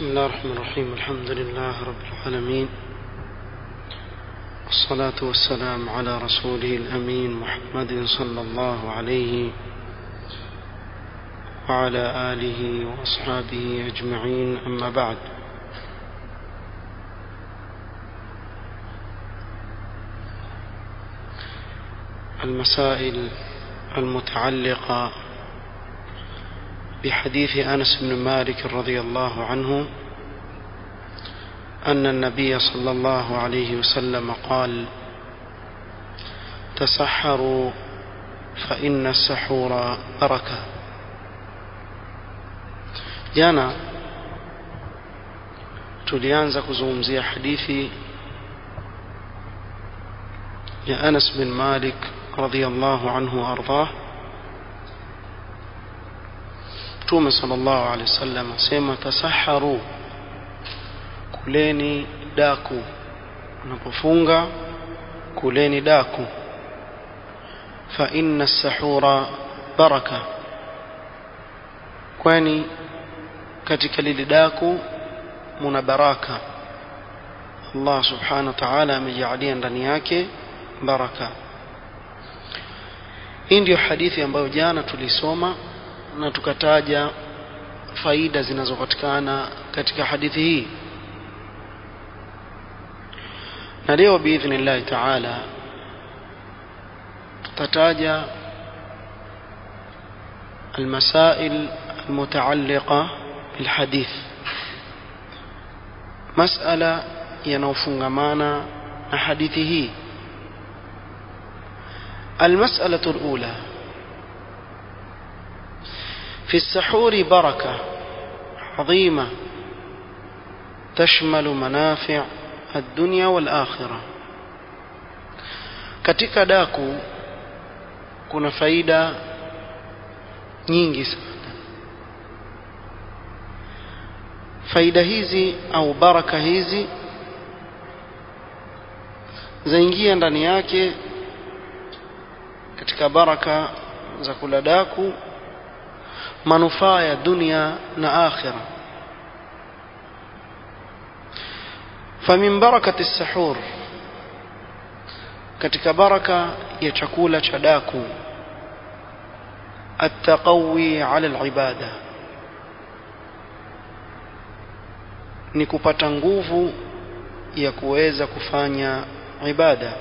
بسم الله الرحمن الرحيم الحمد لله رب العالمين والصلاة والسلام على رسوله الأمين محمد صلى الله عليه وعلى آله وأصحابه أجمعين أما بعد المسائل المتعلقة بحديث أنس بن مالك رضي الله عنه أن النبي صلى الله عليه وسلم قال تسحروا فإن السحور بركة jana tulianza kuzungumzia hadithi ya Anas bin Malik radhiyallahu anhu ardah Mtume sallallahu alaihi wasallam asema tasaharu kuleni daku unapofunga kuleni daku fa inna as-sahura baraka kwani katika lile daku muna baraka Allah subhanahu wa ta'ala amejalia ndani yake baraka hii ndio hadithi ambayo jana tulisoma na tukataja faida zinazopatikana katika hadithi hii na leo biidhnillahi ta'ala tutataja المسائل المتعلقة بالحديث مسألة ينوفنغمانا حديثه المسألة الأولى في السحور بركة عظيمة تشمل منافع الدنيا والآخرة katika daku kuna faida nyingi sana faida hizi au baraka hizi zaingia ndani yake katika baraka za kula daku manufaa ya dunia na akhira famin barakati sahur katika baraka ya chakula cha daku التقوي على العباده ni kupata nguvu ya kuweza kufanya ibada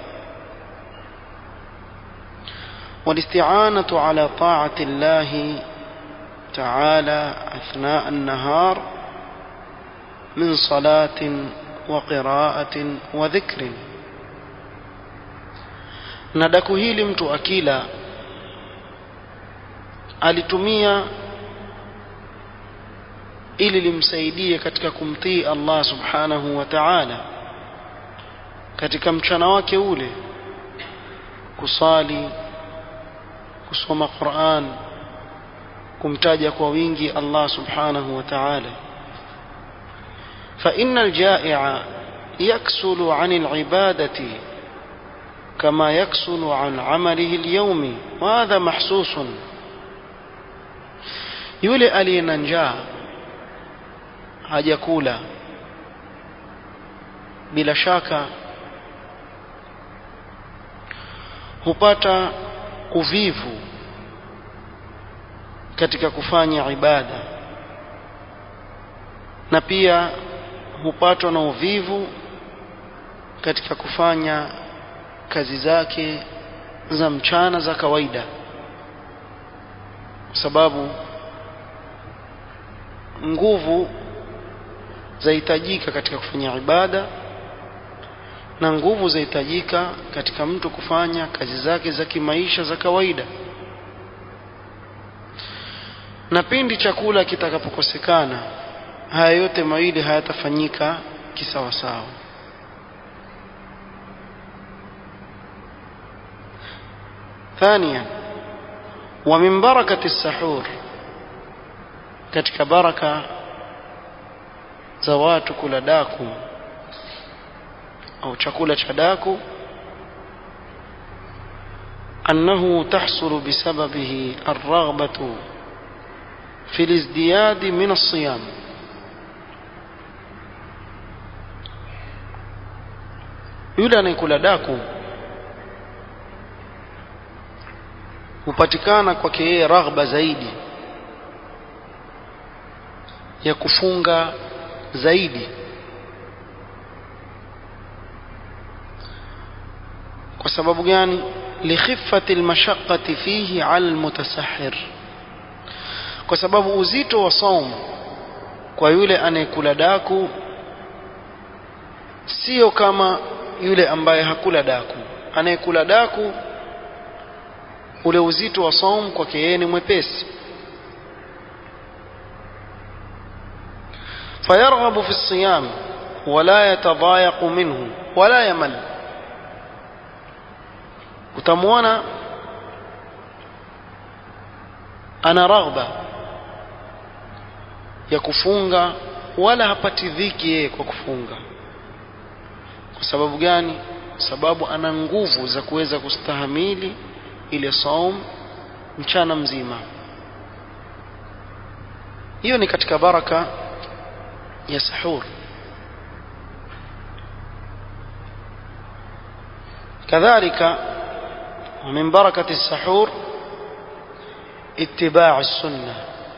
والاستعانة على طاعة الله تعالى أثناء النهار من صلاة وقراءة وذكر ندك hili mtu akila alitumia ili limsaidie katika kumtii Allah subhanahu wa ta'ala katika mchana wake ule kusali kusoma Qur'an kumtaja kwa wingi Allah subhanahu wa ta'ala فإن الجائع يكسل عن العبادة كما يكسل عن عمله اليومي وهذا محسوس yule aliye na njaa hajakula bila shaka hupata uvivu katika kufanya ibada na pia hupatwa na uvivu katika kufanya kazi zake za mchana za kawaida kwa sababu nguvu zahitajika katika kufanya ibada na nguvu zahitajika katika mtu kufanya kazi zake za kimaisha za kawaida na pindi chakula kitakapokosekana haya yote mawili hayatafanyika kisawasawa ثانيا ومن بركة السحور katika baraka za watu kula daku au chakula cha daku أنه تحصل بسببه الرغبة في الازدياد من الصيام yule anayekula daku hupatikana kwake yeye raghba zaidi ya kufunga zaidi kwa sababu gani likhiffati almashaqqati fihi ala almutasahhir kwa sababu uzito wa saum kwa yule anayekula daku sio kama yule ambaye hakula daku anayekula daku ule uzito wa saum kwake yeye ni mwepesi فيرغب في الصيام ولا يتضايق منه ولا يمل utamwona ana raghba ya kufunga wala hapati dhiki yeye kwa kufunga kwa sababu gani sababu ana nguvu za kuweza kustahamili ile saum mchana mzima hiyo ni katika baraka ya sahur كذلك ومن بركة السحور اتباع السنة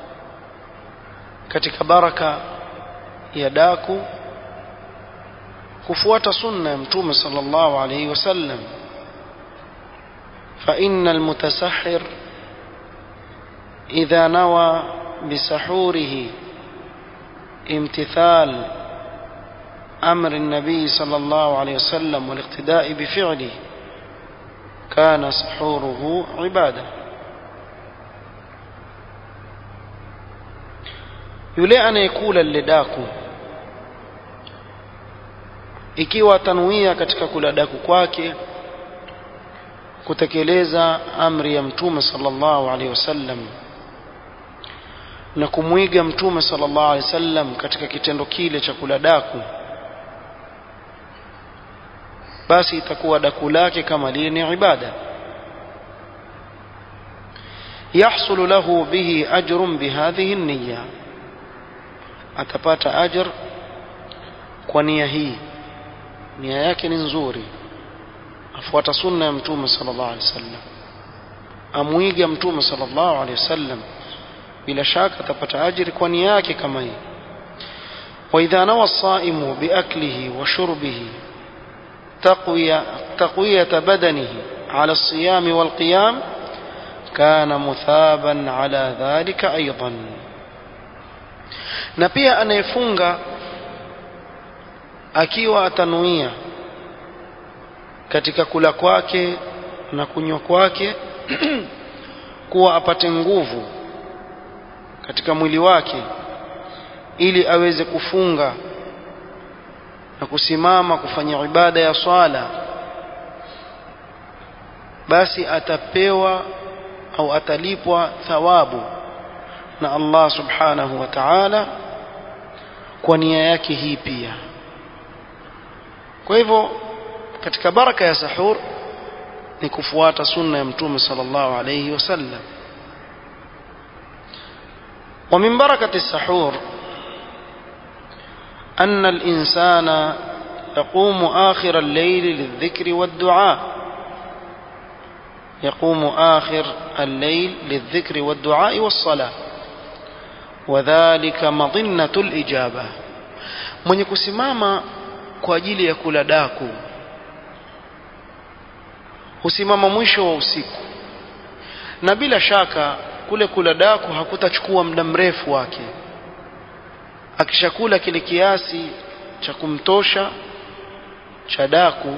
katika baraka ya daku kufuata sunna ya mtume sallallahu alayhi wasallam fa innal mutasahhir idha nawa bisahurihi امتثال امر النبي صلى الله عليه وسلم والاقتداء بفعله كان سحوره عباده yule anayekula lile daku ikiwa atanuia katika kula daku kwake kutekeleza amri ya mtume sallallahu alaihi wasallam na kumwiga mtume sallallahu alaihi wasallam katika kitendo kile cha kula daku basi itakuwa daku lake kama lile ni ibada يحصل له به أجر بهذه النية atapata ajr kwa nia hii nia yake ni nzuri afuata sunna ya mtume sallallahu alaihi wasallam amwiga mtume sallallahu alaihi wasallam bila shaka atapata ajiri kwa nia yake kama hii واذا نوى الصائم باكله وشربه تقويه تقويه بدنه على الصيام والقيام كان مثابا على ذلك ايضا na pia anayefunga akiwa atanuia katika kula kwake na kunywa kwake kuwa apate nguvu katika mwili wake ili aweze kufunga na kusimama kufanya ibada ya swala basi atapewa au atalipwa thawabu na Allah subhanahu wa ta'ala kwa nia yake hii pia kwa hivyo katika baraka ya sahur ni kufuata sunna ya mtume sallallahu alayhi wasallam ومن بركة السحور أن الإنسان يقوم آخر الليل للذكر والدعاء يقوم آخر الليل للذكر والدعاء والصلاة وذلك مظنة الإجابة mwenye kusimama kwa ajili ya kula daku husimama mwisho wa usiku na bila shaka kule kula daku hakutachukua muda mrefu wake akishakula kile kiasi cha kumtosha cha daku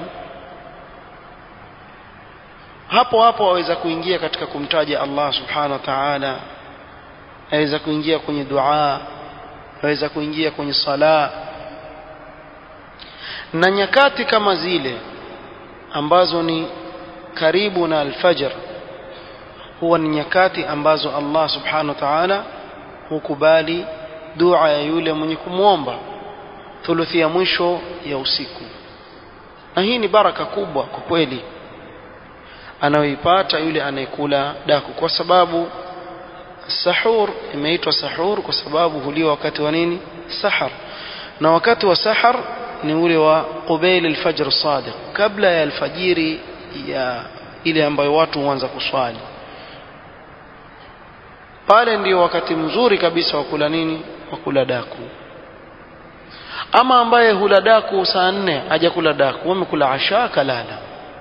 hapo hapo aweza kuingia katika kumtaja Allah subhanahu wa ta'ala aweza kuingia kwenye dua aweza kuingia kwenye sala na nyakati kama zile ambazo ni karibu na alfajr huwa ni nyakati ambazo Allah subhanahu wa ta'ala hukubali dua ya yule mwenye kumwomba thuluthi ya mwisho ya usiku na hii ni baraka kubwa kwa kweli anayoipata yule anayekula daku kwa sababu sahur imeitwa sahur kwa sababu huliwa wakati wa nini sahar na wakati wa sahar ni ule wa qubail alfajr sadiq kabla ya alfajiri ya ile ambayo watu huanza kuswali pale ndio wakati mzuri kabisa wa kula nini wa kula daku ama ambaye hula daku saa nne hajakula daku wamekula asha kalala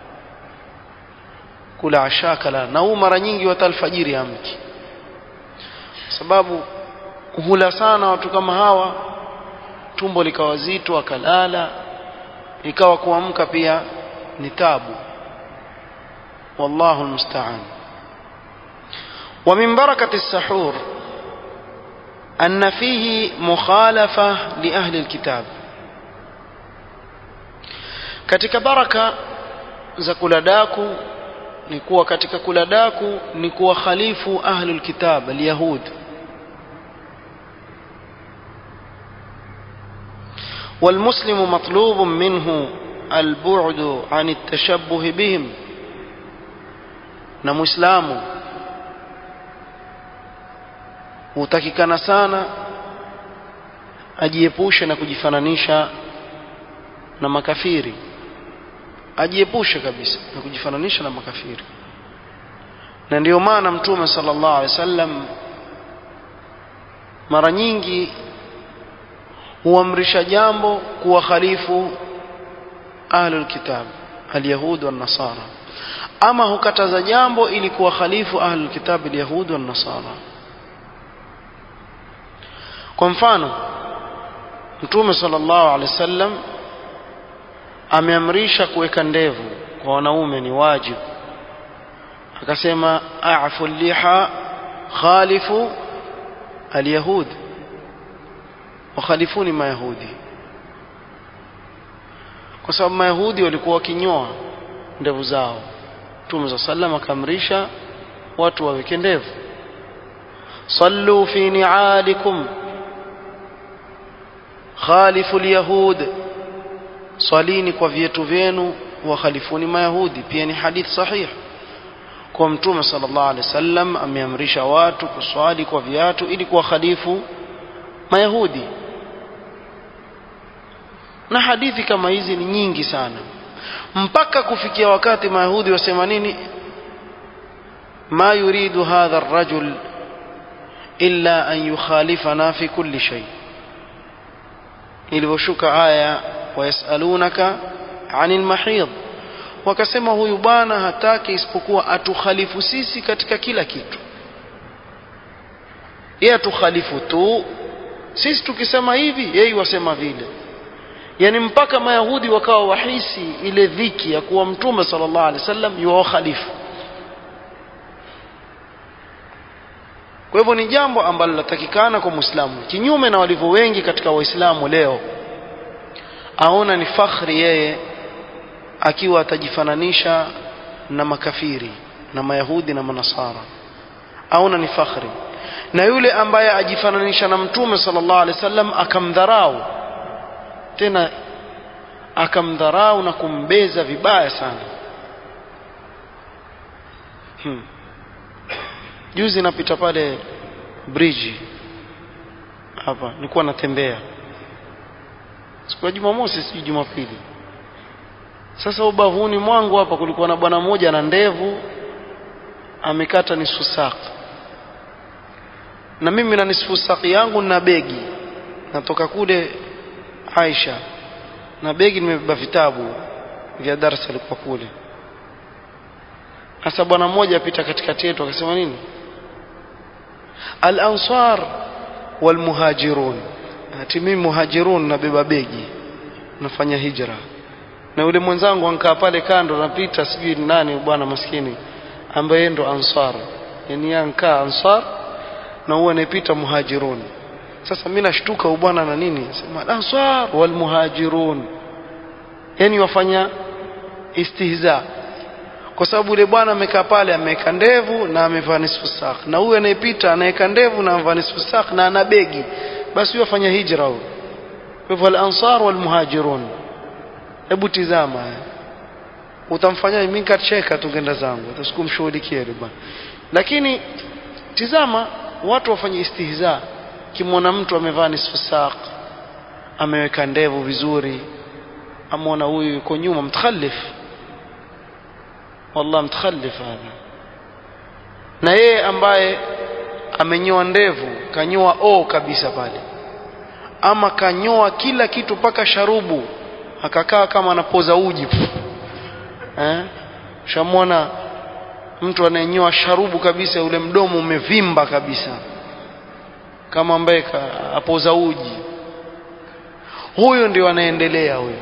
kula asha kalala na huu mara nyingi wata alfajiri amki sababu hula sana watu kama hawa tumbo likawa zito akalala ikawa kuamka pia ni tabu wallahu almusta'an ومن بركة السحور أن فيه مخالفة لأهل الكتاب katika baraka za kula daku ni kuwa katika kula daku ni kuwa khalifu ahlul kitab alyahud والمسلم مطلوب منه البعد عن التشبه بهم na muislamu hutakikana sana ajiepushe na kujifananisha na makafiri ajiepushe kabisa na kujifananisha na makafiri na ndio maana mtume sallallahu alaihi wasallam mara nyingi huamrisha jambo kuwa khalifu ahlul kitab alyahud wan nasara ama hukataza jambo ili kuwa khalifu ahlul kitab alyahud wan nasara kwa mfano mtume sallallahu alaihi wasallam ameamrisha kuweka ndevu kwa wanaume ni wajibu akasema a'fu liha khalifu alyahud wakhalifuni mayahudi kwa sababu mayahudi walikuwa wakinyoa ndevu zao mtume za sallam akaamrisha watu waweke ndevu sallu fi ni'alikum khalifu alyahud swalini kwa vietu vyenu wakhalifuni mayahudi pia ni hadith sahih kwa mtume sallallahu alaihi wasallam ameamrisha watu kuswali kwa viatu ili kuwa khalifu mayahudi na hadithi kama hizi ni nyingi sana mpaka kufikia wakati mayahudi wasema nini ma yuridu hadha ar-rajul illa an yukhalifana fi kulli shay ilivyoshuka aya wayasalunaka anil mahid wakasema huyu bwana hataki isipokuwa atukhalifu sisi katika kila kitu yeye atukhalifu tu sisi tukisema hivi yeye wasema vile yani mpaka mayahudi wakawa wahisi ile dhiki ya kuwa mtume sallallahu alaihi wasallam yuwa khalifu kwa hivyo ni jambo ambalo linatakikana kwa muislamu kinyume na walivyo wengi katika waislamu leo aona ni fakhri yeye akiwa atajifananisha na makafiri na mayahudi na manasara aona ni fakhri na yule ambaye ajifananisha na mtume sallallahu alaihi wasallam akamdharau tena akamdharau na kumbeza vibaya sana hmm. juzi napita pale bridge hapa nilikuwa natembea siku ya Jumamosi sijui Jumapili sasa ubavuni mwangu hapa kulikuwa na bwana mmoja na ndevu amekata nusu saki na mimi na nusu saki yangu na begi natoka kule Aisha na begi nimebeba vitabu vya darasa lilikuwa kule sasa bwana mmoja apita katikati yetu akasema nini al-ansar wal muhajirun ati mimi muhajirun nabeba begi nafanya hijra na yule mwenzangu ankaa pale kando napita sijui nani bwana maskini ambaye ndo ansar yani ankaa ansar na huwa anapita muhajirun sasa mimi nashtuka bwana na nini sema ansar wal muhajirun yani wafanya istihza kwa sababu yule bwana amekaa pale ameweka ndevu na amevaa nisfu sak na huyu anayepita anaweka ndevu na amevaa nisfu sak na ana begi basi huyo afanya hijra huyo kwa hivyo al-ansar wal muhajirun hebu tizama utamfanya mimi nikacheka tungenda zangu utasikumshughulikia yule bwana lakini tizama watu wafanye istihza kimwona mtu amevaa nisfu sak ameweka ndevu vizuri amwona huyu yuko nyuma mtakhallif wallah mtakhallif hadha na yeye ambaye amenyoa ndevu kanyoa o kabisa pale ama kanyoa kila kitu mpaka sharubu akakaa kama anapoza uji eh shamwona mtu anayenyoa sharubu kabisa ule mdomo umevimba kabisa kama ambaye apoza uji huyo ndio anaendelea huyo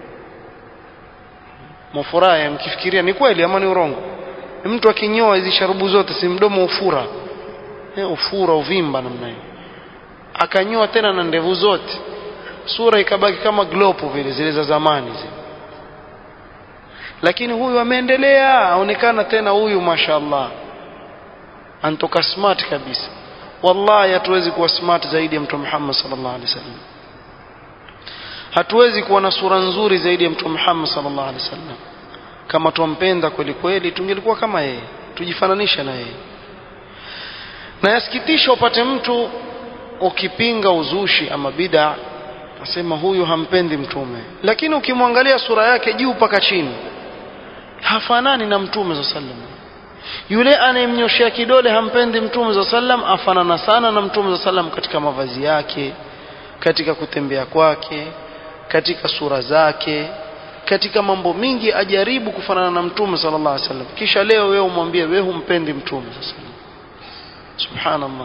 mafurahi mkifikiria ni kweli ama ni urongo mtu akinyoa hizi sharubu zote si mdomo ufura eh, ufura uvimba namna hiyo akanyoa tena na ndevu zote sura ikabaki kama glopu vile zile za zamani zile lakini huyu ameendelea aonekana tena huyu mashallah antoka smart kabisa wallahi hatuwezi kuwa smart zaidi ya mtume Muhammad sallallahu alaihi wasallam hatuwezi kuwa na sura nzuri zaidi ya mtume Muhammad sallallahu alaihi wasallam kama tumpenda kweli kweli tungelikuwa kama yeye tujifananisha na yeye na yasikitisha upate mtu ukipinga uzushi ama bid'a asema huyu hampendi mtume lakini ukimwangalia sura yake juu mpaka chini hafanani na mtume za sallam yule anayemnyoshea kidole hampendi mtume za sallam afanana sana na mtume za sallam katika mavazi yake katika kutembea kwake katika sura zake katika mambo mingi ajaribu kufanana na mtume sallallahu alaihi wasallam kisha leo wewe umwambie wewe humpendi mtume sallallahu alaihi wasallam subhanallah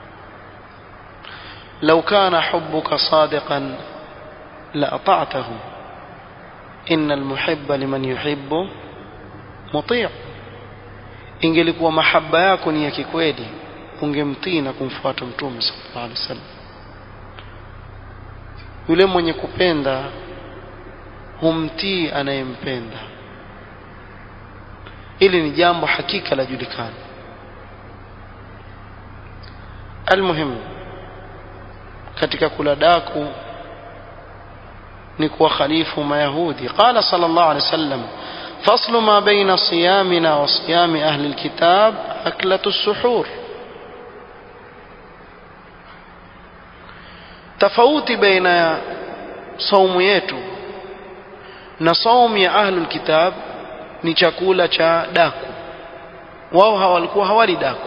لو كان حبك صادقا لأطعته إن المحب لمن يحب مطيع ingelikuwa mahaba yako ni ya kikweli ungemtii na kumfuata mtume sallallahu alaihi wasallam yule mwenye kupenda humtii anayempenda hili ni jambo hakika la julikana almuhimu katika kula daku ni kuwa khalifu mayahudi qala sallallahu alaihi wasallam فصل ما بين صيامنا وصيام أهل الكتاب أكلة السحور tofauti baina ya saumu yetu na saumu ya ahlul kitab ni chakula cha daku wao hawalikuwa hawali daku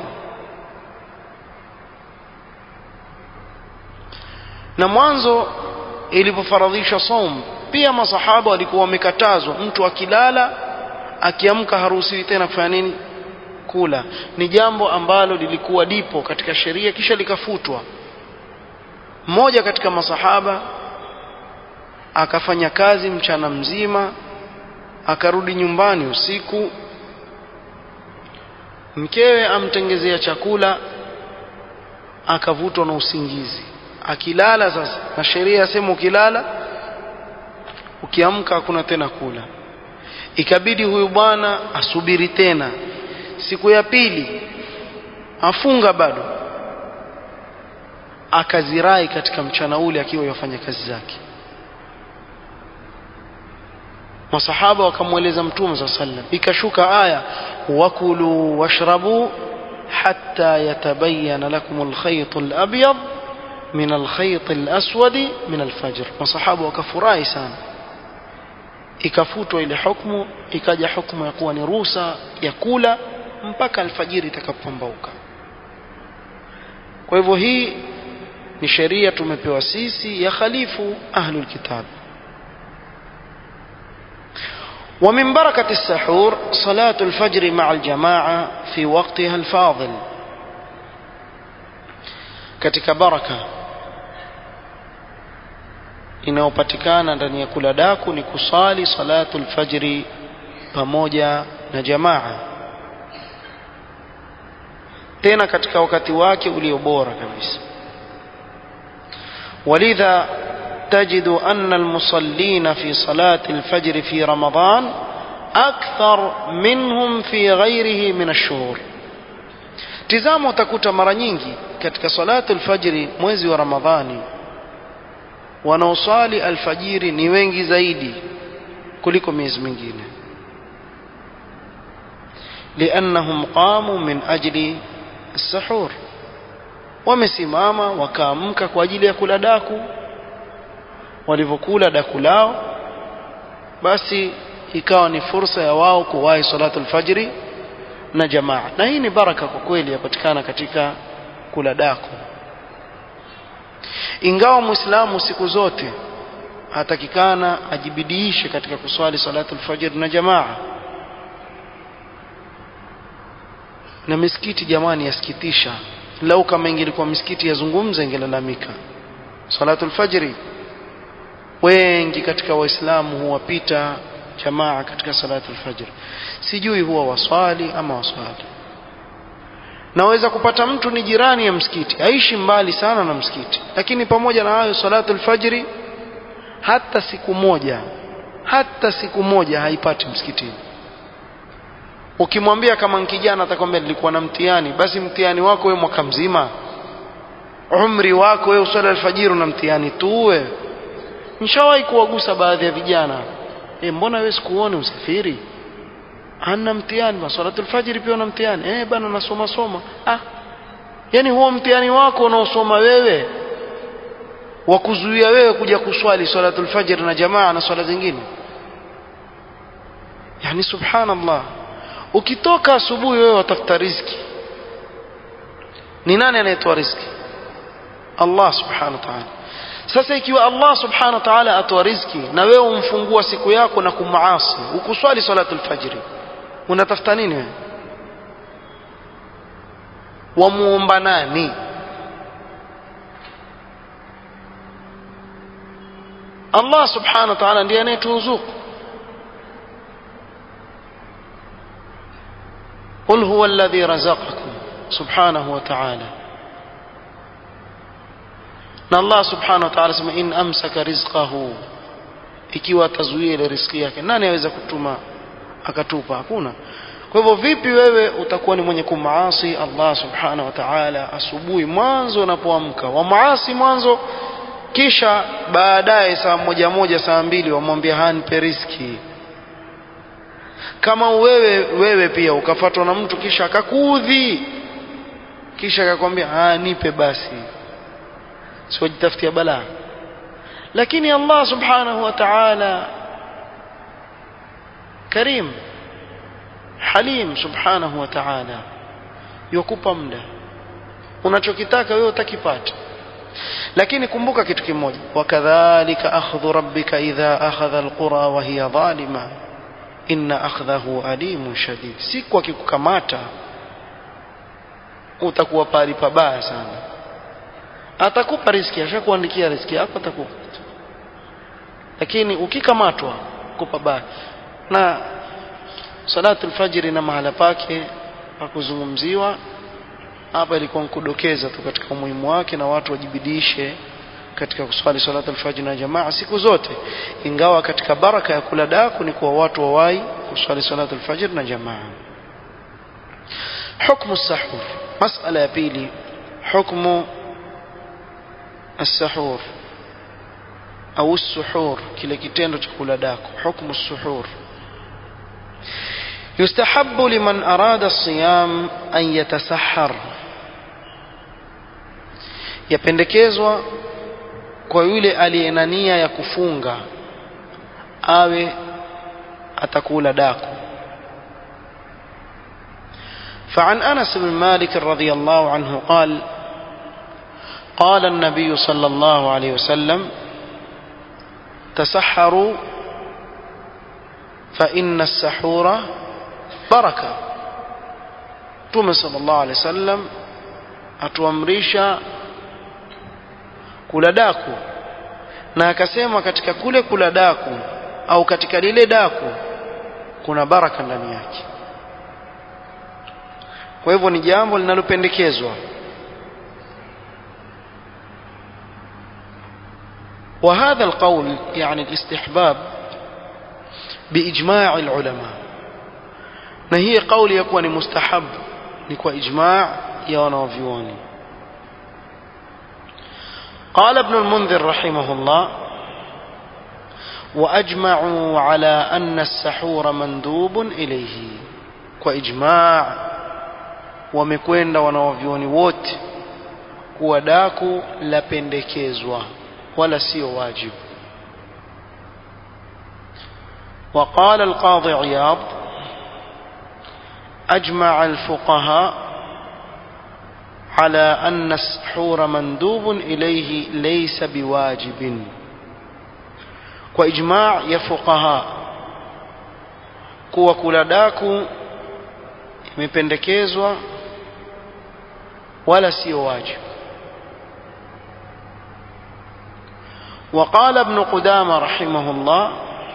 na mwanzo ilipofaradhishwa saumu pia masahaba walikuwa wamekatazwa mtu akilala akiamka haruhusiwi tena kufanya nini kula ni jambo ambalo lilikuwa dipo katika sheria kisha likafutwa mmoja katika masahaba akafanya kazi mchana mzima akarudi nyumbani usiku mkewe amtengezea chakula akavutwa na usingizi akilala sasa na sheria yasema ukilala ukiamka hakuna tena kula ikabidi huyu bwana asubiri tena siku ya pili afunga bado akazirai katika mchana ule akiwa yafanya kazi zake masahaba wakamweleza mtume saa sallam ikashuka aya wakulu washrabu hatta yatabayana lakum alkhayt alabyad min alkhayt alaswad min alfajr masahaba wakafurahi sana ikafutwa ile hukumu ikaja hukumu ya kuwa ni ruhusa ya kula mpaka alfajiri itakapopambauka kwa hivyo hii ni sheria tumepewa sisi ya khalifu ahlul kitab ومن بركة السحور صلاة الفجر مع الجماعة في وقتها الفاضل katika baraka inayopatikana ndani ya kula daku ni kusali salatu lfajri pamoja na jamaa tena katika wakati wake ulio bora kabisa ولذا تجد أن المصلين في صلاة الفجر في رمضان أكثر منهم في غيره من الشهور tizama utakuta mara nyingi katika salatu alfajiri mwezi wa ramadhani wanaoswali alfajiri ni wengi zaidi kuliko miezi mingine liannahum qamu min ajli sahur wamesimama wakaamka kwa ajili ya kula daku walivyokula daku lao basi ikawa ni fursa ya wao kuwahi salatu alfajri na jamaa na hii ni baraka kwa kweli yapatikana katika kula daku ingawa muislamu siku zote hatakikana ajibidiishe katika kuswali salatu alfajr na jamaa na misikiti jamani yasikitisha lau kama ingelikuwa misikiti yazungumza ingelalamika salatu alfajri wengi katika waislamu huwapita jamaa katika salatu alfajr sijui huwa waswali ama waswali naweza kupata mtu ni jirani ya msikiti aishi mbali sana na msikiti lakini pamoja na hayo salatu alfajri hata siku moja hata siku moja haipati msikitini ukimwambia kama kijana atakwambia nilikuwa na mtihani basi mtihani wako wewe mwaka mzima umri wako wewe uswali alfajiri na mtihani tu wewe nishawahi kuwagusa baadhi ya vijana e, mbona wewe sikuone usafiri ana mtihani ba salatu alfajiri pia una mtihani eh bana nasoma soma ah yani huo mtihani wako unaosoma wewe wa kuzuia wewe kuja kuswali salatu alfajr na jamaa na swala zingine yani subhanallah ukitoka asubuhi wewe watafuta riziki ni nani anayetoa riziki Allah subhanahu wa ta'ala sasa ikiwa Allah subhanahu wa ta'ala atoa riziki na wewe umfungua siku yako na kumaasi ukuswali salatu alfajri unatafuta nini wewe wamuomba nani Allah subhanahu wa ta'ala ndiye anayeturuzuku قل هو الذي رزقكم سبحانه وتعالى na Allah subhanahu wa ta'ala sema in amsaka rizqahu ikiwa atazuia ile riziki yake nani aweza kutuma akatupa hakuna kwa hivyo vipi wewe utakuwa ni mwenye kumaasi Allah subhanahu wa ta'ala asubuhi mwanzo unapoamka wa maasi mwanzo kisha baadaye saa moja moja saa mbili wamwambia hanpe riski kama wewe wewe pia ukafatwa na mtu kisha akakuudhi kisha akakwambia ah nipe basi siwajitafutia balaa lakini Allah subhanahu wa ta'ala karim halim subhanahu wa ta'ala yukupa muda unachokitaka wewe utakipata lakini kumbuka kitu kimoja wakadhalika akhdhu rabbika idha akhadha alqura wa hiya zalima inna akhdhahu alimun shadid siku akikukamata utakuwa pali pabaya sana atakupa riski ashakuandikia riski yako atakupa lakini ukikamatwa kupa baya na salatu alfajiri na mahala pake pakuzungumziwa hapa ilikuwa nkudokeza tu katika umuhimu wake na watu wajibidishe katika kuswali salatu alfajr na jamaa siku zote ingawa katika baraka ya kula daku ni kuwa watu wawai kuswali salatu alfajr na jamaa حكم السحور مسألة يا بيلي حكم السحور أو السحور كلا كتين تقول داكو حكم السحور يستحب لمن أراد الصيام أن يتسحر yapendekezwa kwa yule aliye nia ya kufunga awe atakula daku فعن انس بن مالك رضي الله عنه قال قال النبي صلى الله عليه وسلم تسحروا فان السحور بركه توم صلى الله عليه وسلم atuamrisha kula daku na akasema katika kule kula daku au katika lile daku kuna baraka ndani yake kwa hivyo ni jambo linalopendekezwa وهذا القول يعني الاستحباب بإجماع العلماء na hii kauli ya kuwa ni mustahab ni kwa ijma' ya wanavyuoni قال ابن المنذر رحمه الله واجمعوا على ان السحور مندوب اليه واجماع wamekwenda wanawavyuoni wote kuwa daku lapendekezwa wala sio wajibu وقال القاضي عياض أجمع الفقهاء على أن السحور مندوب إليه ليس بواجب وإجماع يفقهاء kuwa kula daku imependekezwa wala sio wajibu وقال ابن قدامة رحمه الله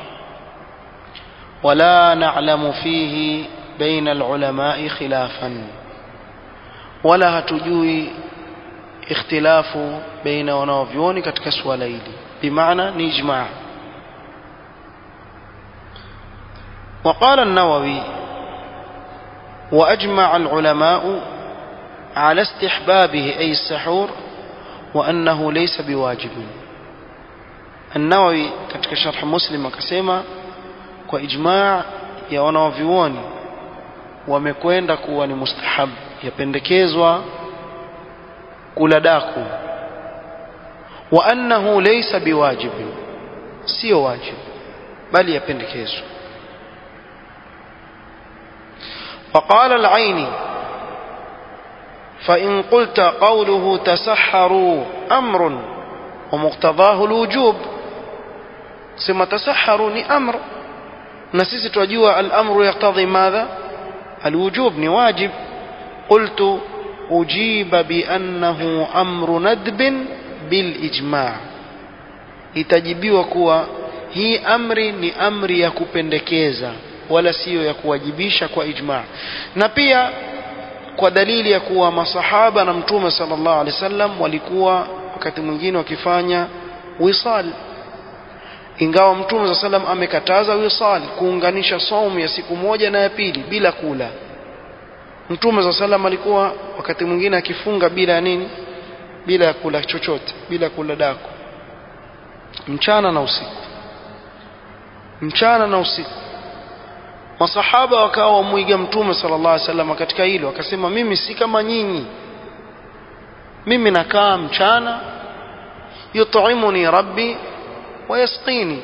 ولا نعلم فيه بين العلماء خلافا ولا هتجوي اختلاف بين wanaovyoni katika swala hili bimaana ni ijma' وقال النووي وأجمع العلماء على استحبابه أي السحور وأنه ليس بواجب النووي katika sharh muslim akasema kwa ijma' ya wanaovyuoni wamekwenda kuwa ni mustahab yapendekezwa kula daku wa annahu laysa biwajib sio wajib bali yapendekezwa وقال العيني فإن قلت قوله تسحروا أمر ومقتضاه الوجوب سما تسحروا ni amr na sisi tunajua al-amru yaqtadhi madha الوجوب ni wajib قلت أجيب بأنه أمر ندب بالإجماع itajibiwa kuwa hii amri ni amri ya kupendekeza wala siyo ya kuwajibisha kwa ijma na pia kwa dalili ya kuwa masahaba na mtume sallallahu alaihi wasallam walikuwa wakati mwingine wakifanya wisal ingawa mtume sallallahu alaihi wasallam amekataza wisal kuunganisha saumu ya siku moja na ya pili bila kula mtume sallallahu alaihi wasallam alikuwa wakati mwingine akifunga bila ya nini bila ya kula chochote bila kula daku mchana na usiku mchana na usiku masahaba wakawa wamwiga mtume sallallahu alaihi wasallam katika hilo akasema mimi si kama nyinyi mimi nakaa mchana yut'imuni rabbi wa yasqini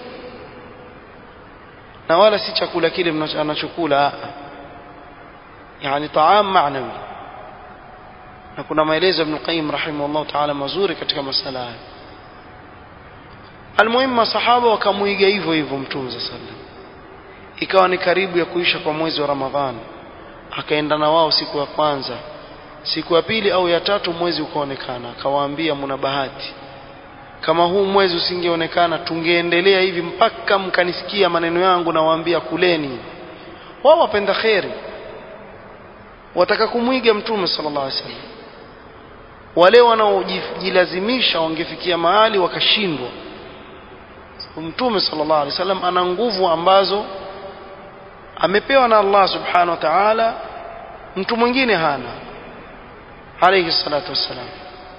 na wala si chakula kile anachokula yani taam maanawi na kuna maelezo ibn qayyim rahimahullah ta'ala mazuri katika masala haya almuhimu masahaba wakamuiga hivyo hivyo mtume sallallahu alaihi wasallam ikawa ni karibu ya kuisha kwa mwezi wa Ramadhani akaenda na wao siku ya kwanza siku ya pili au ya tatu mwezi ukaonekana akawaambia mna bahati kama huu mwezi usingeonekana tungeendelea hivi mpaka mkanisikia maneno yangu na waambia kuleni wao wapenda kheri wataka kumwiga mtume sallallahu alaihi wasallam wale wanaojilazimisha wangefikia mahali wakashindwa mtume sallallahu alaihi wasallam ana nguvu ambazo amepewa na Allah subhanahu wa ta'ala mtu mwingine hana alayhi salatu wassalam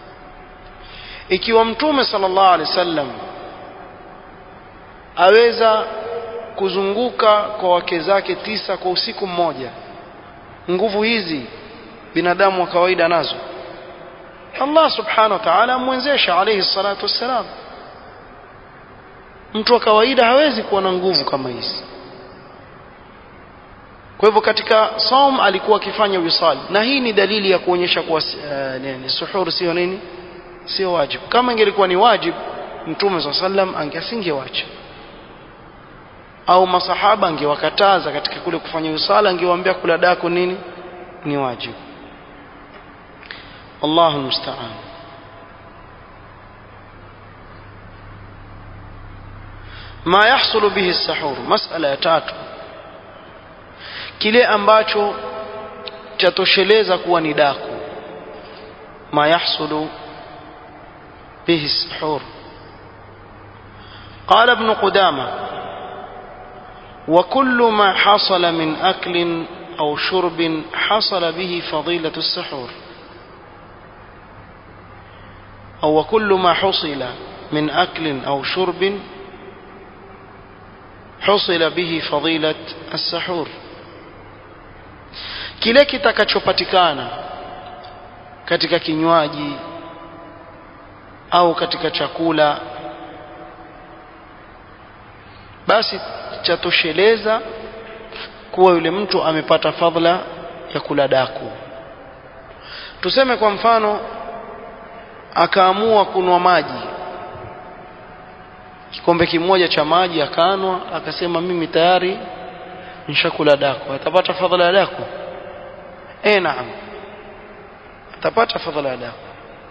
ikiwa mtume sallallahu alaihi wasallam aweza kuzunguka kwa wake zake tisa kwa usiku mmoja nguvu hizi binadamu wa kawaida nazo Allah subhanahu wa ta'ala amwezesha alayhi salatu wassalam mtu wa kawaida hawezi kuwa na nguvu kama hizi kwa hivyo katika saum alikuwa akifanya wisal na hii ni dalili ya kuonyesha kuwa uh, ni suhur sio nini sio wajibu kama ingelikuwa ni wajibu mtume saa sallam angeasingewacha au masahaba angewakataza katika kule kufanya wisala angewaambia kula dako nini ni wajibu Allahu musta'an ما يحصل به السحور مسألة tatu kile ambacho chatosheleza kuwa ni daku ma yahsulu bihi السحور قال ابن قدامة وكل ما حصل من أكل أو شرب حصل به فضيلة السحور أو وكل ما حصل من أكل أو شرب حصل به فضيلة السحور kile kitakachopatikana katika kinywaji au katika chakula basi chatosheleza kuwa yule mtu amepata fadhila ya kula daku tuseme kwa mfano akaamua kunwa maji kikombe kimoja cha maji akanwa akasema mimi tayari nishakula daku atapata fadhila ya daku eh naam atapata fadhila ya daku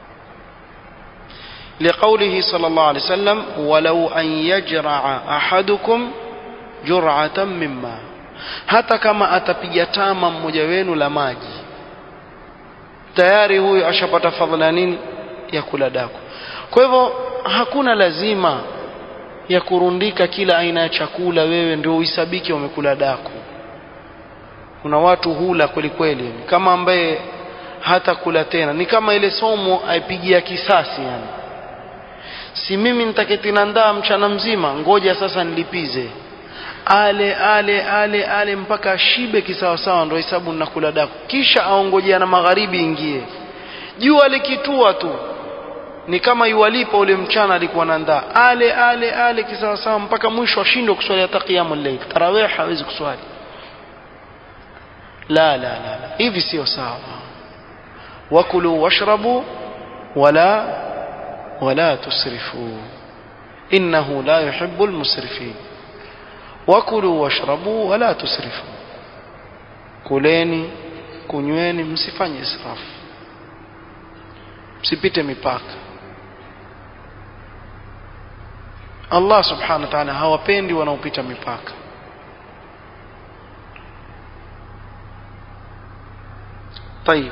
لقوله صلى الله عليه وسلم ولو أن يجرع أحدكم جرعة مما hata kama atapiga tama mmoja wenu la maji tayari huyu ashapata fadhila nini ya kula daku kwa hivyo hakuna lazima ya kurundika kila aina ya chakula wewe ndio uisabiki wamekula daku kuna watu hula kweli kweli kama ambaye hata kula tena ni kama ile somo aipigia kisasi yani si mimi nitaketi na ndaa mchana mzima ngoja sasa nilipize ale ale ale ale mpaka ashibe kisawasawa ndo hesabu ninakula daku kisha aongojea na magharibi ingie jua likitua tu ni kama yuwalipa ule mchana alikuwa na ndaa ale ale ale kisawasawa mpaka mwisho ashindwe kuswali hata qiyamul layl tarawih hawezi kuswali la la la, la. hivi sio sawa wakulu washrabu wala wala tusrifu innahu la yuhibbu almusrifin wakulu washrabu wala tusrifu kuleni kunyweni msifanye israfu msipite mipaka Allah subhanahu wa ta'ala hawapendi wanaopita mipaka طيب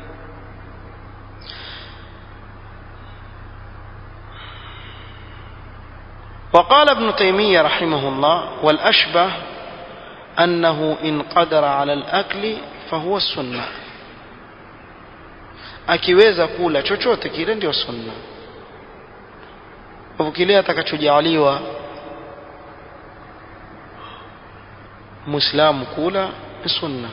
وقال ابن تيمية رحمه الله والأشبه أنه إن قدر على الأكل فهو السنة akiweza kula chochote kile ndio sunna kwa kile atakachojaliwa muislamu kula ni sunna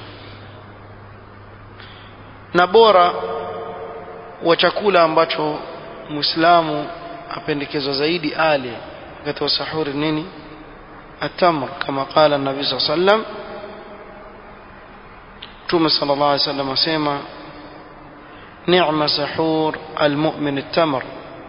na bora wa chakula ambacho muislamu apendekezwa zaidi ale wakati wa sahuri nini atamr kama qala nabii saa sallam mtume sala llah alih sallam asema ni'ma sahur almu'min at-tamr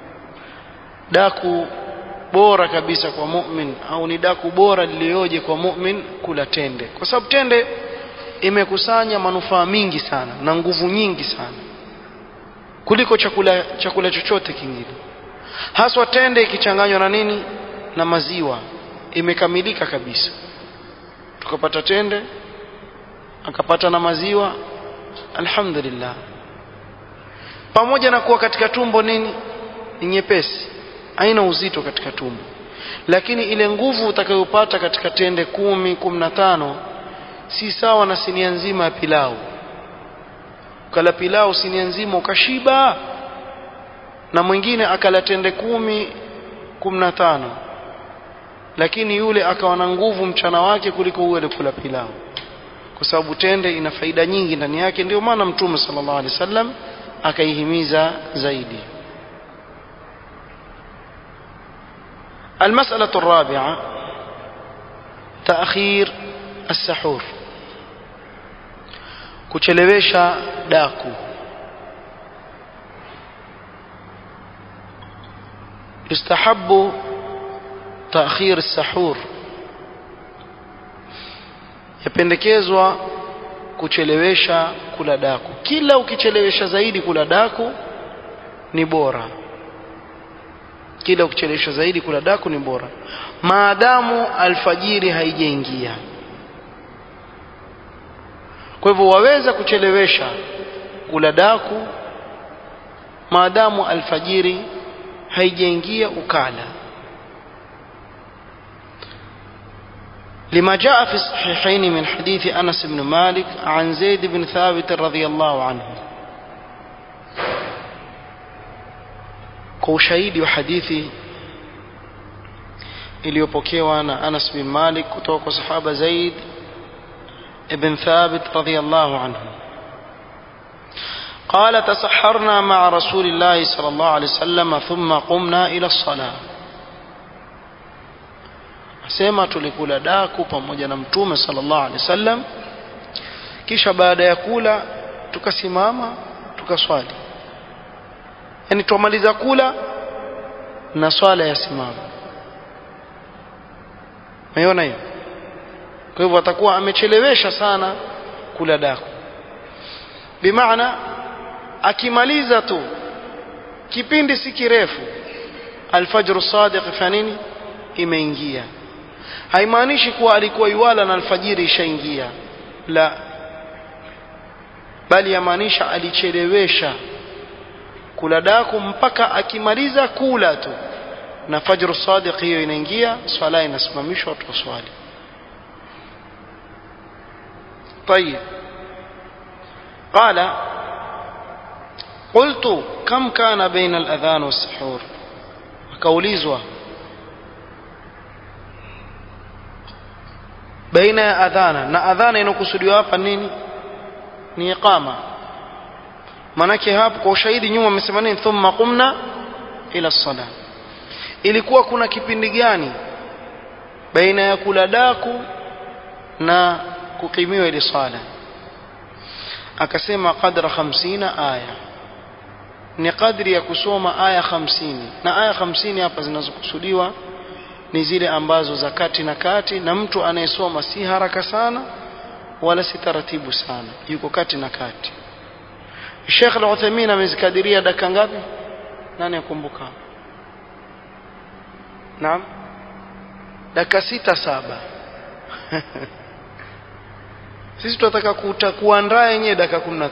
daku bora kabisa kwa mu'min au ni daku bora lilioje kwa mu'min kula tende kwa sababu tende imekusanya manufaa mingi sana na nguvu nyingi sana kuliko chakula chakula chochote kingine haswa tende ikichanganywa na nini na maziwa imekamilika kabisa tukapata tende akapata na maziwa alhamdulillah pamoja na kuwa katika tumbo nini ni nyepesi haina uzito katika tumbo lakini ile nguvu utakayopata katika tende kumi kumi na tano si sawa na sinia nzima ya pilau ukala pilau sinia nzima ukashiba na mwingine akala tende kumi kumi na tano lakini yule akawa na nguvu mchana wake kuliko huyo alikula pilau kwa sababu tende ina faida nyingi ndani yake ndio maana mtume sallallahu alaihi wasallam akaihimiza zaidi المسألة الرابعة تأخير السحور kuchelewesha daku yustahabu تأخير السحور yapendekezwa kuchelewesha kula daku kila ukichelewesha zaidi kula daku ni bora kila ukichelewesha zaidi kula daku ni bora maadamu alfajiri haijaingia kwa hivyo waweza kuchelewesha kula daku maadamu alfajiri haijaingia ukala لما جاء في الصحيحين من حديث أنس بن مالك عن زيد بن ثابت رضي الله عنه kwa ushahidi wa hadithi iliyopokewa na Anas bin Malik kutoka kwa sahaba Zaid ibn Thabit radhiyallahu anhu قال تسحرنا مع رسول الله صلى الله عليه وسلم ثم قمنا إلى الصلاة asema tulikula daku pamoja na mtume sallallahu alaihi wasallam kisha baada ya kula tukasimama tukaswali yani tumaliza kula na swala ya simama umeona hiyo kwa hivyo atakuwa amechelewesha sana kula daku bimaana akimaliza tu kipindi si kirefu alfajr sadiq fa nini imeingia haimaanishi kuwa alikuwa yuwala na alfajiri ishaingia la bali yamaanisha alichelewesha kula daku mpaka akimaliza kula tu na fajr sadiq hiyo inaingia swala inasimamishwa watu waswali طيب قال قلت كم كان بين الأذان والسحور akaulizwa baina ya adhana na adhana inokusudiwa hapa nini ni iqama manake hapo kwa ushahidi nyuma amesema nini thumma qumna ila sala ilikuwa kuna kipindi gani baina ya kula daku na kukimiwa ile sala akasema qadra 50 aya ni kadri ya kusoma aya 50 na aya 50 hapa zinazokusudiwa ni zile ambazo za kati na kati na mtu anayesoma si haraka sana wala si taratibu sana yuko kati na kati Sheikh Al-Uthaymeen amezikadiria dakika ngapi nani akumbuka Naam dakika sita saba sisi tunataka kuandaa yenyewe dakika 15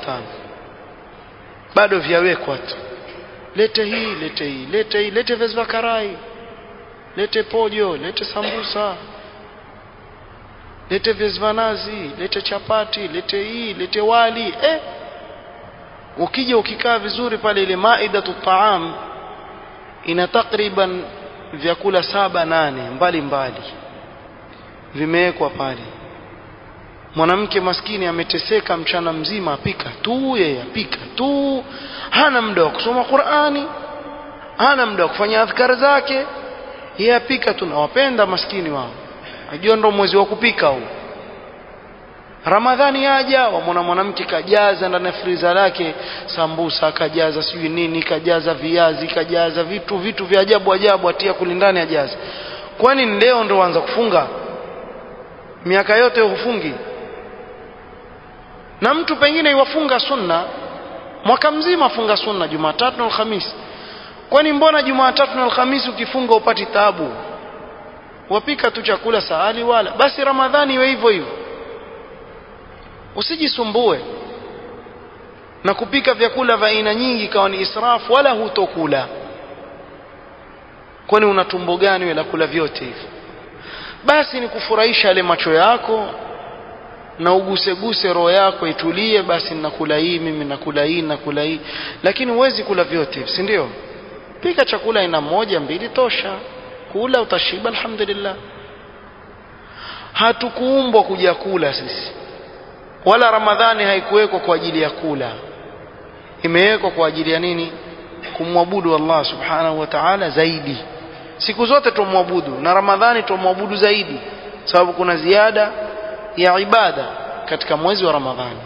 bado vyawekwa tu lete hii lete hii lete hii lete viazi vya karai lete pojo lete sambusa lete viazi vya nazi lete chapati lete hii lete wali eh ukija ukikaa vizuri pale ile maidatu taam ina takriban vyakula saba nane mbali mbali vimewekwa pale mwanamke maskini ameteseka mchana mzima apika tu yeye apika tu hana muda wa kusoma Qur'ani hana muda wa kufanya adhkar zake yeye apika tu nawapenda maskini wao ajua ndo mwezi wa kupika huu Ramadhani yaja wamwona mwanamke kajaza ndani ya friza lake sambusa kajaza sijui nini kajaza viazi kajaza vitu vitu vya ajabu ajabu atia kulindani ajaza kwani leo ndo waanza kufunga miaka yote hufungi na mtu pengine iwafunga sunna mwaka mzima afunga sunna Jumatatu na Alhamisi kwani mbona Jumatatu na Alhamisi ukifunga upati taabu wapika tu chakula sahali wala basi Ramadhani iwe hivyo hivyo usijisumbue na kupika vyakula vya aina nyingi kawa ni israfu wala hutokula kwani una tumbo gani wewe la kula vyote hivyo basi ni kufurahisha yale macho yako na uguseguse roho yako itulie basi nakula hii mimi nakula hii nakula hii lakini huwezi kula vyote si ndio pika chakula aina moja mbili tosha kula utashiba alhamdulillah hatukuumbwa kuja kula sisi wala ramadhani haikuwekwa kwa ajili ya kula imewekwa kwa ajili ya nini kumwabudu Allah subhanahu wa ta'ala zaidi siku zote tumwabudu na ramadhani tumwabudu zaidi sababu kuna ziada ya ibada katika mwezi wa ramadhani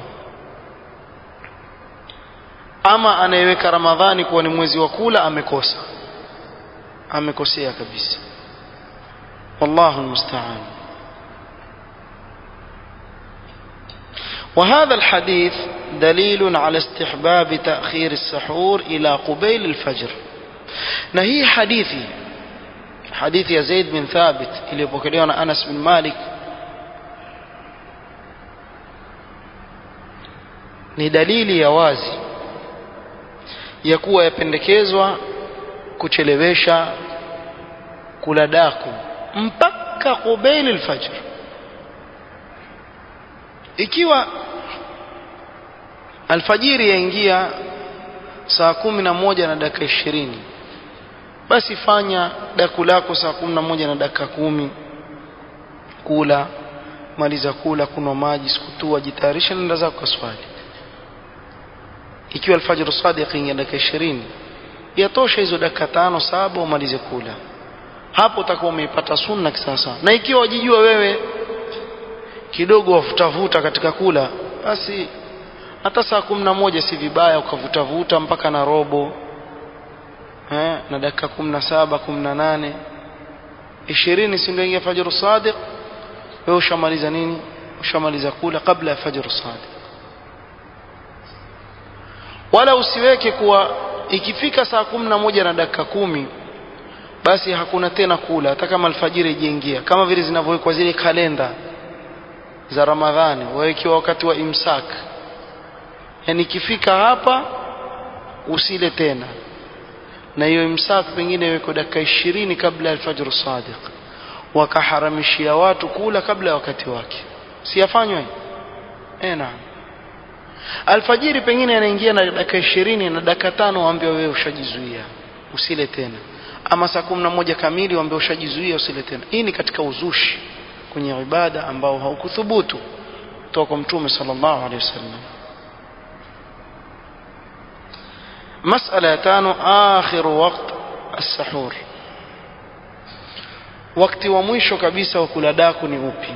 ama anayeweka ramadhani kuwa ni mwezi wa kula amekosa amekosea kabisa wallahu almusta'an وهذا الحديث دليل على استحباب تأخير السحور إلى قبيل الفجر نهي حديثي حديث يزيد بن ثابت اللي بكريون أنس بن مالك ni dalili ya wazi ya kuwa yapendekezwa kuchelewesha kula daku mpaka qubail alfajr ikiwa alfajiri yaingia saa kumi na moja na dakika ishirini basi fanya daku lako saa kumi na moja na dakika kumi kula maliza kula kunywa maji sikutua jitayarisha nenda zako kaswali ikiwa alfajr sadiq ingia dakika ishirini yatosha hizo dakika tano saba umalize kula hapo utakuwa umeipata sunna kisasa na ikiwa wajijua wewe kidogo wavutavuta katika kula basi hata saa kumi na moja si vibaya ukavutavuta mpaka na robo eh, na dakika kumi na saba kumi na nane ishirini sindoingia fajru sadiq wewe ushamaliza nini ushamaliza kula kabla ya fajru sadiq wala usiweke kuwa ikifika saa kumi na moja na dakika kumi basi hakuna tena kula hata kama alfajiri ijaingia kama vile zinavyowekwa zile kalenda za ramadhani wawekiwa wakati wa imsak yani ikifika hapa usile tena na hiyo imsak pengine iweko dakika ishirini kabla ya alfajr sadiq wakaharamishia watu kula kabla ya wakati wake siyafanywa eh naam alfajiri pengine anaingia na dakika ishirini na dakika tano waambia wewe ushajizuia usile tena ama saa kumi na moja kamili waambia ushajizuia usile tena hii ni katika uzushi kwenye ibada ambao haukuthubutu kutoka kwa mtume sallallahu alaihi wasallam مسألة ya tano آخر وقت السحور wakati wa mwisho kabisa wa kula daku ni upi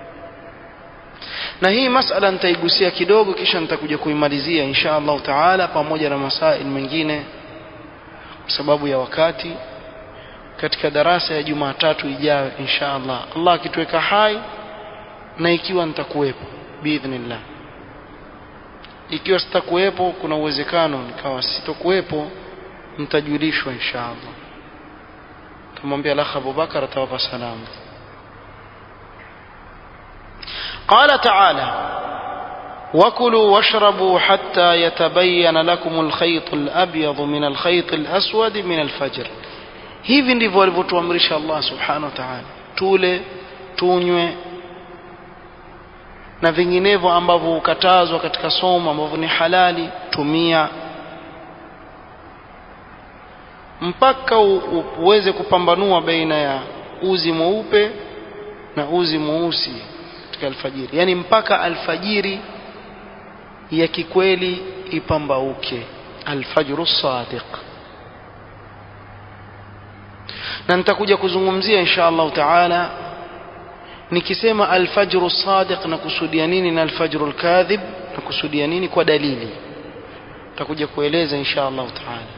na hii masala nitaigusia kidogo kisha nitakuja kuimalizia insha Allah taala pamoja na masail mengine kwa sababu ya wakati katika darasa ya Jumatatu ijayo insha Allah Allah akituweka hai na ikiwa nitakuwepo biidhnillah ikiwa sitakuwepo kuna uwezekano nikawa sitokuwepo mtajulishwa insha Allah tumwambia lakh Abubakar atawapa salamu قال تعالى وكلوا واشربوا حتى يتبين لكم الخيط الأبيض من الخيط الأسود من الفجر hivi ndivyo alivyotuamrisha Allah subhanahu wa ta'ala tule tunywe na vinginevyo ambavyo hukatazwa katika somo ambavyo ni halali tumia mpaka uweze kupambanua baina ya uzi mweupe na uzi mweusi katika alfajiri yani mpaka alfajiri ya kikweli ipambauke alfajru sadiq na nitakuja kuzungumzia insha Allah taala nikisema alfajru sadiq na kusudia nini na alfajru alkadhib na kusudia nini kwa dalili nitakuja kueleza insha Allah taala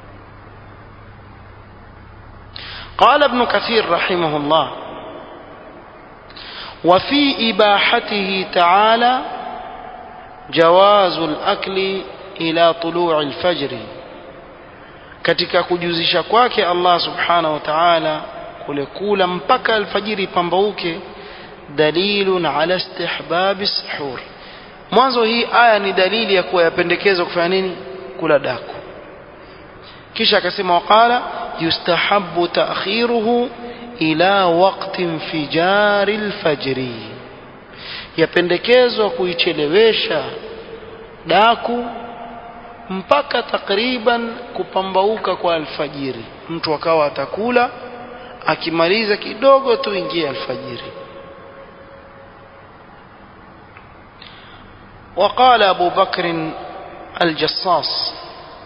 قال ابن كثير رحمه الله وفي إباحته تعالى جواز الأكل إلى طلوع الفجر katika kujuzisha kwake Allah subhanahu wa ta'ala kule kula mpaka alfajiri pambauke dalilun ala istihbabi sahur mwanzo hii aya ni dalili ya kuwa yapendekezwa kufanya nini kula daku kisha akasema waqala yustahabbu ta'khiruhu ila waqti infijari alfajri yapendekezwa kuichelewesha daku mpaka takriban kupambauka kwa alfajiri mtu akawa atakula akimaliza kidogo tu ingie alfajiri وقال أبو بكر الجصاص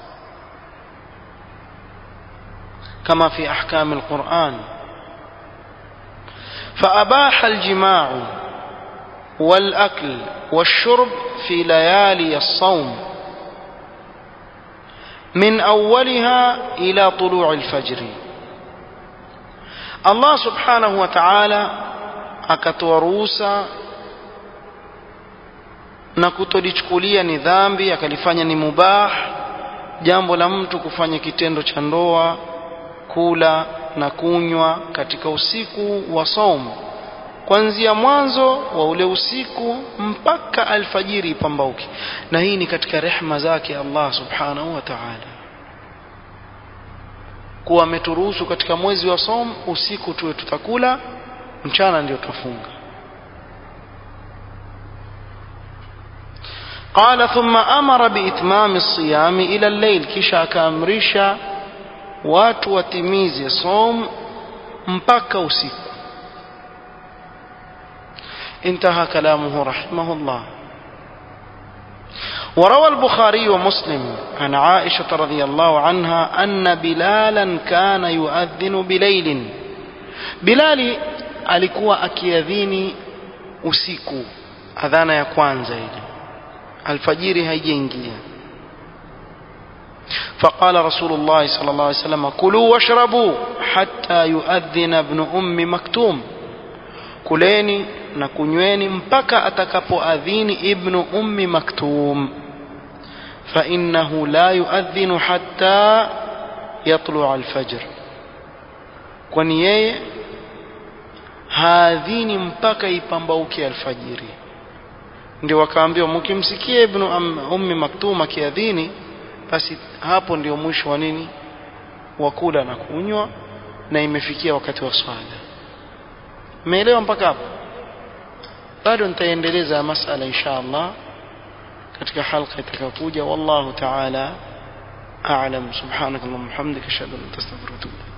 كما في أحكام القرآن فأباح الجماع والأكل والشرب في ليالي الصوم من أولها إلى طلوع الفجر الله سبحانه وتعالى akatoa ruhusa na kutolichukulia ni dhambi akalifanya ni mubah jambo la mtu kufanya kitendo cha ndoa kula na kunywa katika usiku wa somo kuanzia mwanzo wa ule usiku mpaka alfajiri ipambauke na hii ni katika rehma zake Allah subhanahu wa ta'ala kuwa ameturuhusu katika mwezi wa som usiku tuwe tutakula mchana ndio tutafunga قال ثم أمر بإتمام الصيام إلى الليل كشا كامرشا watu watimize som mpaka usiku انتهى كلامه رحمه الله وروى البخاري ومسلم عن عائشة رضي الله عنها أن بلالا كان يؤذن بليل Bilali alikuwa akiadhini usiku adhana ya kwanza ile alfajiri haijaingia فقال رسول الله صلى الله عليه وسلم كلوا واشربوا حتى يؤذن ابن أم مكتوم كليني نكنيوني مبكى أتكبؤذين ابن أم مكتوم فإنه لا يؤذن حتى يطلع الفجر kwani yeye haadhini mpaka ipambauke alfajiri ndio wakaambiwa mkimsikia ibnu ummi maktum akiadhini basi hapo ndio mwisho wa nini wa kula na kunywa na imefikia wakati wa swala umeelewa mpaka hapo bado nitaendeleza masala insha Allah katika halqa itakayokuja wallahu ta'ala a'lam subhanakallahumma hamdika ashhadu an la ilaha illa anta astaghfiruka wa atubu